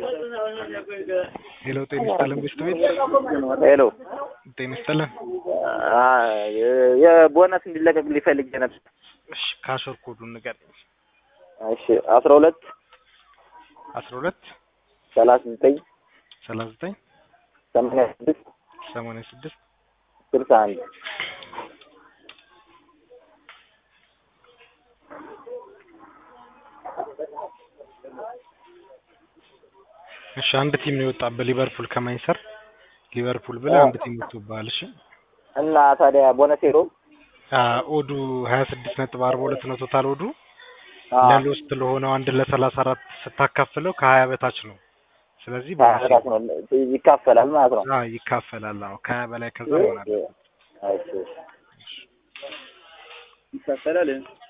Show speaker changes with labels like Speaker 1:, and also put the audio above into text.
Speaker 1: ሄሎ ጤና ይስጥልን ቤስት ቤት
Speaker 2: ሄሎ
Speaker 1: ጤና ይስጥልን።
Speaker 2: የቦነስ እንዲለቀቅ ሊፈልግ ነበር።
Speaker 1: እሺ ካሾር ኮዱን ንገረኝ።
Speaker 2: እሺ አስራ ሁለት
Speaker 1: አስራ ሁለት
Speaker 2: ሰላሳ ዘጠኝ
Speaker 1: ሰላሳ ዘጠኝ
Speaker 2: ሰማንያ ስድስት
Speaker 1: ሰማንያ ስድስት
Speaker 2: ስልሳ አንድ
Speaker 1: እሺ አንድ ቲም ነው የወጣበት ሊቨርፑል ከማይሰር ሊቨርፑል ብለህ አንድ ቲም ወጥቶብሃል። እሺ
Speaker 2: እና ታዲያ ቦነስ ሄዶ
Speaker 1: አ ኦዱ ሀያ ስድስት ነጥብ አርባ ሁለት ነው ቶታል ኦዱ ለሎስት ለሆነው አንድ ለሰላሳ አራት ስታካፍለው ከሀያ በታች ነው። ስለዚህ
Speaker 2: ራሱ ነው ይካፈላል ማለት ነው።
Speaker 1: አ ይካፈላል። አዎ ከሀያ በላይ ከዛ ይሆናል።
Speaker 2: እሺ ይካፈላል